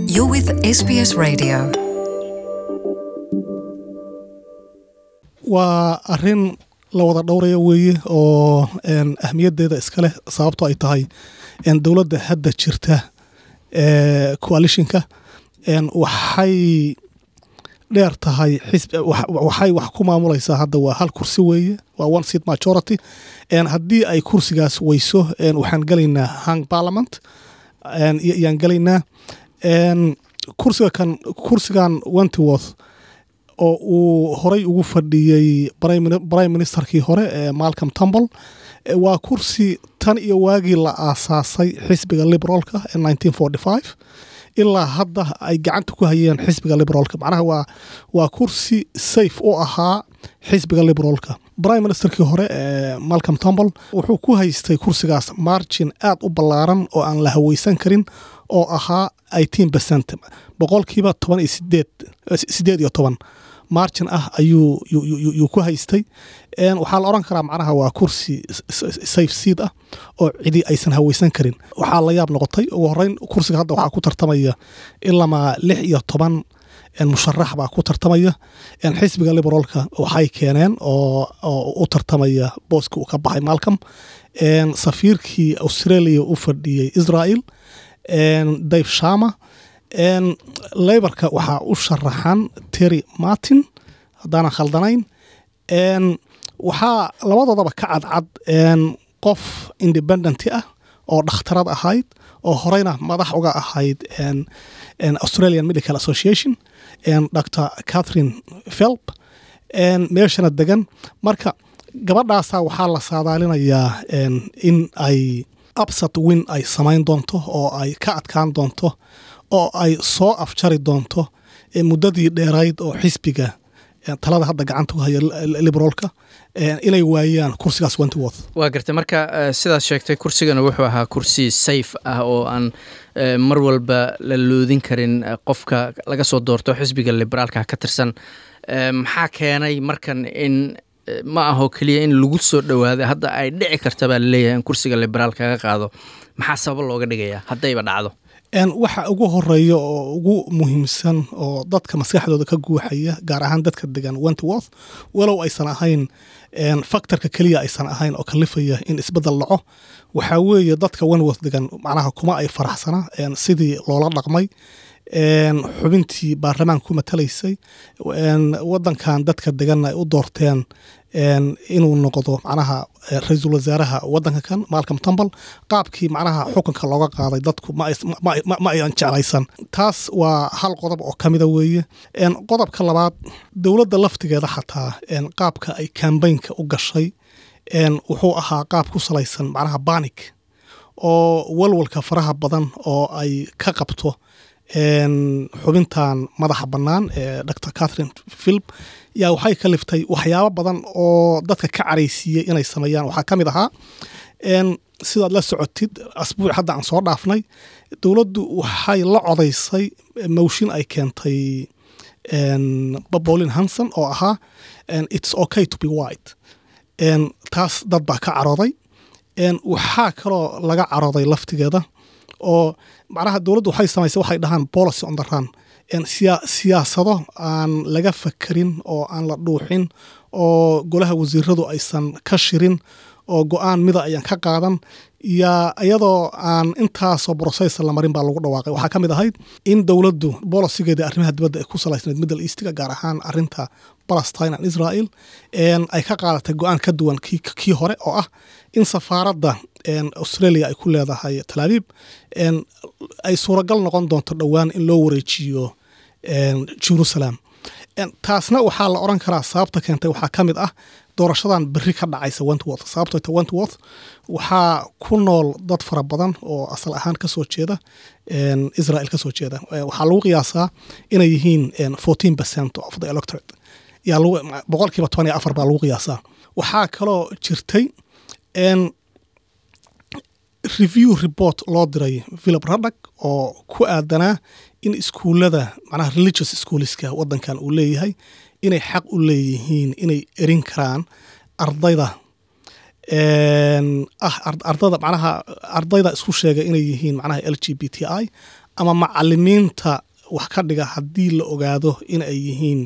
You're with SBS Radio. waa arin la wada dhowraya weeye oo een, ahmiyaddeeda iska leh sababto ay tahay een, dowladda hadda jirta ee coalitionka een, waxay dheer tahay xisb wax- waxay wax ku maamulaysaa hadda waa hal kursi weeye waa one seat majority een, haddii ay kursigaas weyso een, waxaan gelaynaa hang parliament een, iyo- iyaan gelaynaa een, kursiga kan kursigan wentworth oo uu horey ugu fadhiyey prime mini- prime ministerkii hore ee malcolm tumble Eh, waa kursi tan iyo waagii la aasaasay xisbiga liberaalka ee 1945 ilaa hadda ay gacanta ku hayeen xisbiga liberaalka macnaha waa waa kursi safe u ahaa xisbiga liberaalka prime ministerkii hore ee malcolm tumble wuxuu ku haystay kursigaas margin aad u ballaaran oo aan la haweysan karin oo ahaa 18 percent boqolkiiba toban iyo sideed eh, sideed iyo toban margin ah ayuu yu- yu- yu- yuu ku haystay Een, waxaa la oran karaa macnaha waa kursi s- s- safe seat ah oo cidi aysan haweysan karin waxaa la yaab noqotay ugu horeyn kursiga hadda waxaa ku tartamaya ilamaa lix iyo toban een, musharax baa ku tartamaya Een, xisbiga liberaalka waxay keeneen oo oo u tartamaya booska uu ka baxay malcolm Een, safiirkii australia u fadhiyey israel Een, dave shama Een, laborka waxaa u sharaxan terry martin haddaanan khaldanayn Een, waxaa labadoodaba ka cadcad een, qof independent ah oo dhakhtarad ahayd oo horeyna madax uga ahayd een, een australian medical association een, dr catherine phelp een, meeshana degan marka gabadhaasaa waxaa la saadaalinayaa een, in ay upset win ay samayn doonto oo ay ka adkaan doonto oo ay soo afjari doonto ee muddadii dheerayd oo xisbiga ee talada hadda gacanta ku haya li- liberaalka ee inay waayaan kursigaas wentworth waa gartay marka eh, sidaad sheegtay kursigana wuxuu ahaa kursi safe ah oo aan eh, mar walba la loodin karin eh, qofka laga soo doorto xisbiga liberaalka ka tirsan Eh, maxaa keenay markan in eh, ma aho keliya in lagu soo dhowaaday hadda ay dhici karta baa laleeyahay in kursiga liberaalka ka qaado maxaa sabab looga dhigayaa haddayba dhacdo Een, waxa ugu horeeya oo ugu muhiimsan oo dadka maskaxdooda ka guuxaya gaar ahaan dadka degan wentworth walow aysan ahayn een, faktorka keliya aysan ahayn oo kalifaya in isbedel dhaco waxaa weeye dadka wentworth degan macnaha kuma ay faraxsana een, sidii loola dhaqmay een, xubintii baarlamaanka ku matalaysay een, wadankan dadka degan ay u doorteen een, inuu noqdo macnaha eh, ra-iisul wasaaraha wadanka kan malcolm tumble qaabkii macnaha xukunka looga qaaday dadku ma ays- ma- ma ma ayan jeclaysan taas waa hal qodob oo kamida weeye Een, qodobka labaad dowladda laftigeeda xataa een, qaabka ay kambaynka u gashay een, wuxuu ahaa qaab ku salaysan macnaha banik oo walwalka faraha badan oo ay ka qabto een, xubintan madaxa bannaan ee dr catherine philip yaa waxay ka liftay waxyaabo badan oo dadka ka caraysiiyey inay sameeyaan waxaa ka mid ahaa een, sidaad la socotid asbuuc hadda aan soo dhaafnay dowladdu waxay la codaysay mowshin ay keentay een, Pauline hanson oo ahaa een, it's okay to be white een, taas dad baa ka carooday een, waxaa kaloo laga carooday laftigeeda oo macnaha dowladdu waxay samaysay waxay dhahaan policy on the run een, siya- siyaasado aan laga fakerin oo aan la dhuuxin oo golaha wasiiradu aysan ka shirin oo go-aan mida ayaan ka qaadan yaa iyadoo aan intaasoo brosesa la marin baa lagu dhawaaqay waxaa ka mid ahayd in dowladdu bolosigeeda arrimaha dibadda ay ku salaysnayd middle eastiga gaar ahaan arinta palestine and israel een, ay ka qaadatay go-aan ka duwan kii, kii hore oo ah in safaaradda een, australia ay ku leedahay talaabib een, ay suuragal noqon doonto dhowaan in loo wareejiyo een, jerusalem Een, taasna waxaa la oran karaa sababta keentay waxaa ka mid ah doorashadan berri ka dhacaysa wentworth sababtoo ta wentworth waxaa ku nool dad fara badan oo asal ahaan kasoo jeeda een, israel kasoo jeeda Eh, waxaa lagu qiyaasaa inay yihiin een, 14 percent of the electorate yaa lagu boqolkiiba toban iyo afar baa lagu qiyaasaa waxaa kaloo jirtay een, review report loo diray philip raddak oo ku aadanaa in iskuullada macnaha religious schoolska wadankan uu leeyahay inay xaq u leeyihiin inay erin karaan ardayda een, ah ar- ardayda macnaha ardayda isku sheega inay yihiin macnaha l g b t i ama macalimiinta wax ka dhiga haddii la ogaado in ay yihiin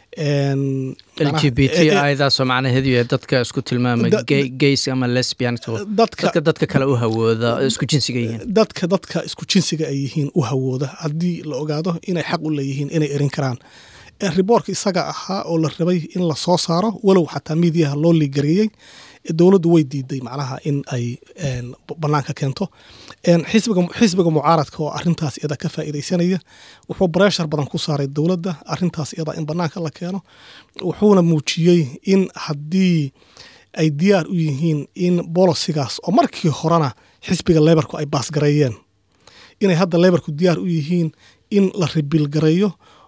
een, l g b t macnaha- e- e- idaasoo macnaheedu yahay dadka isku tilmaama Da- gay- gays ama lesbian dadka dadka dadka kale u hawooda isku jinsiga yihiin dadka dadka isku jinsiga ay yihiin u hawooda haddii la ogaado inay xaq u leeyihiin inay erin karaan Ee, riboorka isaga ahaa oo la rabay in la soo saaro walow xataa miidiyaha loo liigareeyey ee dowladdu way diiday macnaha in ay een, b- banaanka keento Een, xisbiga xisbiga mucaaradka oo arintaas iyada ka faa'iidaysanaya wuxuu breshar badan ku saaray dowladda arintaas iyada in banaanka la keeno wuxuuna muujiyey in haddii ay diyaar u yihiin in bolosigaas oo markii horena xisbiga lebarku ay baasgareeyeen inay hadda lebarku diyaar u yihiin in la ribilgareeyo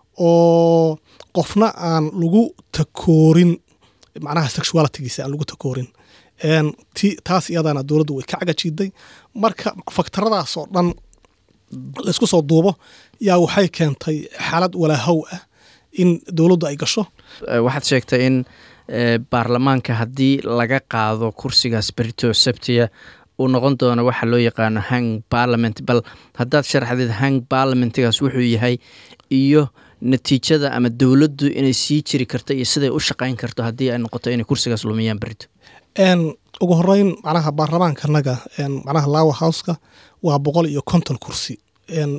oo qofna aan lagu takoorin macnaha sexualitygiisa aan lagu takoorin Een, ti- taas iyadana dowladdu way ka cagajiiday marka faktaradaas oo dhan laysku soo duubo yaa waxay keentay xaalad walaahow ah in dowladdu ay gasho Eh, waxaad sheegtay in eh, baarlamaanka haddii laga qaado kursigaas berito sabtiya uu noqon doono waxa loo yaqaano hang parliament bal haddaad sharaxdeed hang parliamentigaas wuxuu yahay iyo natiijada ama dowladdu inay sii jiri karto iyo siday u shaqayn karto haddii ay noqoto inay kursigaas lumiyaan berito Een, ugu horeyn macnaha baarlamaankanaga een, macnaha lawa houseka waa boqol iyo konton kursi Een,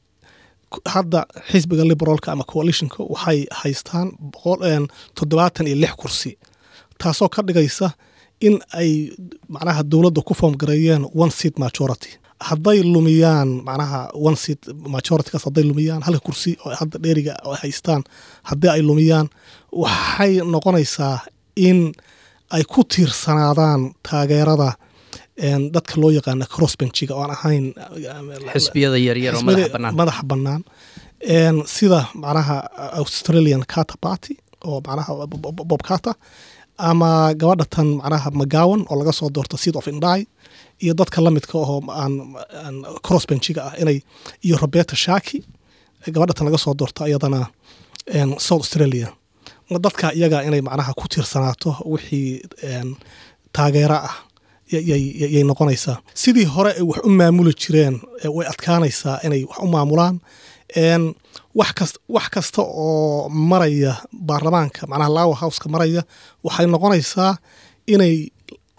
ku- hadda xisbiga liberaalka ama coalitionka waxay haystaan boqol een, toddobaatan iyo lix kursi taasoo ka dhigaysa in ay macnaha dowladda ku foomgareeyeen one seat majority hadday lumiyaan macnaha one seat majoritykaas hadday lumiyaan halka kursi oo hadda dheeriga oo ay haystaan haddii ay lumiyaan waxay noqonaysaa in ay ku tiirsanaadaan taageerada een, dadka loo yaqaana crossbenchiga oo aan ahayn xisbiyada yaryar oo xisbiyada madaxa bannaan madaxa bannaan Een, sida macnaha australian carter party oo macnaha Bob- Bob- bob carter ama gabadha tan macnaha mcgowan oo laga soo doorto seat of indai iyo dadka lamidka oo aan aan crossbenchiga ah inay iyo roberta shaki gabadha tan laga soo doorto iyadana een, south australia dadka iyaga inay macnaha ku tiirsanaato wixii een, taageero ah y- yay- yay yay noqonaysaa sidii hore ay wax u maamuli jireen eh, way adkaanaysaa inay wax u maamulaan Een, wax kas wax kasta oo maraya baarlamaanka macnaha lawa houseka maraya waxay noqonaysaa inay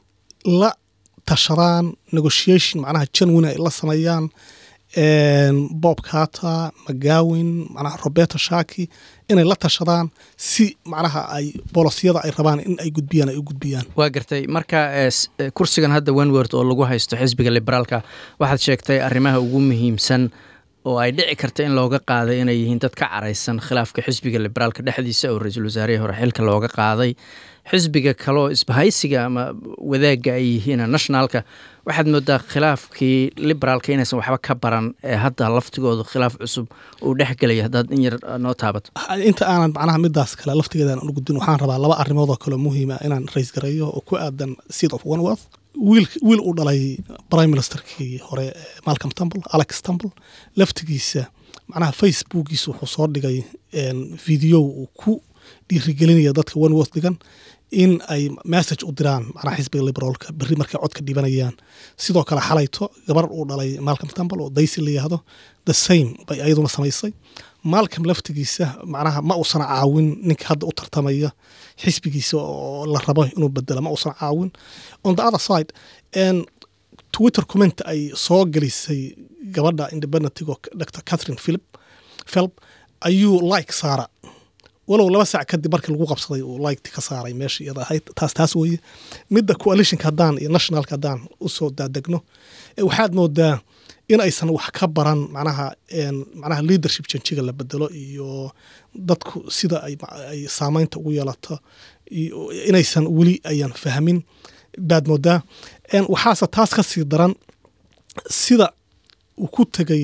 la tashadaan negotiation macnaha janwin ay la sameeyaan een, bob carter mcgawin macnaha roberta shaki inay la tashadaan si macnaha ay bolosyada ay rabaan in ay gudbiyaan ay u gudbiyaan waa gartay marka eh, s- eh, kursigan hadda wenword oo lagu haysto xisbiga liberaalka waxaad sheegtay arrimaha ugu muhiimsan oo ay dhici karta in looga qaaday inay yihiin dad ka caraysan khilaafka xisbiga liberaalka dhexdiisa oo ra-iisul wasaarihii hore xilka looga qaaday xisbiga kaleoo isbahaysiga ama wadaagga ay yihiin nationalka waxaad moodaa khilaafkii liberaalka inaysan waxba ka baran ee hadda laftigoodu khilaaf cusub uu dhexgelaya haddaad in yar eh, noo taabato inta aanan macnaha midaas kale laftigeeda aan u gudbin waxaan rabaa laba arrimood oo kale muhiima inaan rays gareeyo oo ku aadan seat of oneworth wiil wiil uu dhalay prime ministerkii hore eh, malcolm tumble alex tumble laftigiisa macnaha facebookiisa wuxuu soo dhigay een, video uu ku dhiirigelinaya dadka oneworth dhigan in ay message u diraan macnaha xisbiga liberaalka berri markay codka dhibanayaan sidoo kale xalayto gabar uu dhalay malcolm tumble oo daisy la yihahdo the same bay ayaduna samaysay malcolm laftigiisa macnaha ma uusan caawin ninka hadda u tartamaya xisbigiisa oo la rabo inuu bedelo ma uusan caawin on the other side en twitter comment ay soo gelisay gabadha independentigo dr catherine philip philip ayuu like saara walow laba sac kadib markii lagu qabsaday uu liketi ka saaray meesha iyada ahayd taas taas weeye midda coalitionka haddaan iyo nationalka haddaan usoo daadegno eh, waxaad moodaa in aysan wax ka baran macnaha en, macnaha leadership janjiga la bedelo iyo dadku sida ay, ay saameynta ugu yeelato iyo inaysan weli ayan fahmin baad moodaa En, waxaase taas ka sii daran sida uu ku tegay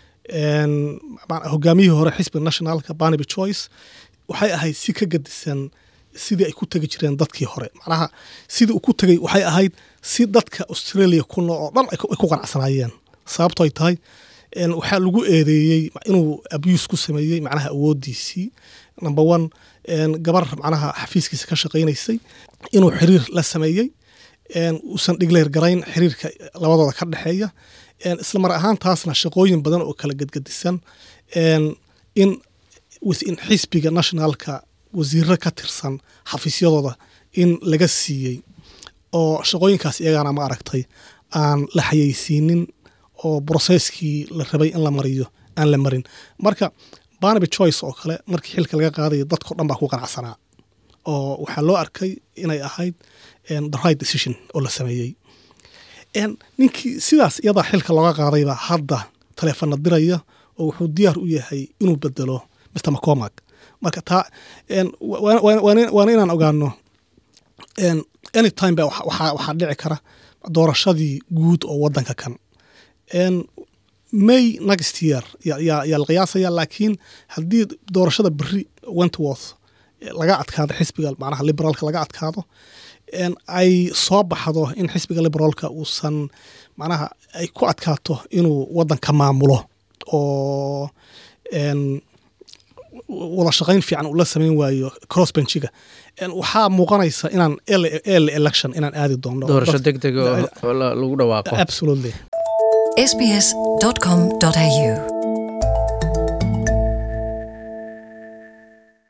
en, ma- hogaamiyihii hore xisbiga nationalka barnaby choice waxay ahayd si ka gadisan sidii ay ku tegi jireen dadkii hore macnaha sidii uu ku tegay waxay ahayd si dadka australia ku nool oo dhan ay ku ay ku qanacsanaayeen sababto ay tahay en, waxaa lagu eedeeyey inuu abuse ku sameeyey macnaha awoodiisii number one en, gabar macnaha xafiiskiisa ka shaqaynaysay inuu xiriir la sameeyey en, uusan dhigleer garayn xiriirka labadooda ka dhexeeya een, isla mar ahaantaasna shaqooyin badan oo kala gedgedisan een, in within xisbiga nationalka wasiiro ka tirsan xafiisyadooda in laga siiyey oo shaqooyinkaas iyagana ma aragtay aan la xayeysiinin oo broseskii la rabay in la mariyo aan la marin marka barnaby choice oo kale markii xilka laga qaadayo dadkao dhan baa ku qanacsanaa oo waxaa loo arkay inay ahayd een, the right decision oo la sameeyey een, ninkii sidaas iyadaa xilka looga qaadaybaa hadda taleefana diraya oo wuxuu diyaar u yahay inuu bedelo mr mccormack marka taa een, wa- wa- wa- waana waana inaan ogaano een, anytime ba waxa- waxaa waxaa dhici kara doorashadii guud oo wadanka kan een, may next year yaa yaa- yaa la qiyaasaya laakiin haddii doorashada beri wentworth eh, laga adkaado xisbiga macnaha liberaalka laga adkaado een, ay soo baxdo in xisbiga liberaalka uusan macnaha ay ku adkaato inuu wadanka maamulo oo een, wada shaqayn fiican uu la samayn waayo crossbenchiga een, waxaa muuqanaysa inaan early early election inaan aadi doono doorasho deg deg oo oo la- lagu dhawaaqo absolutely sbs.com.au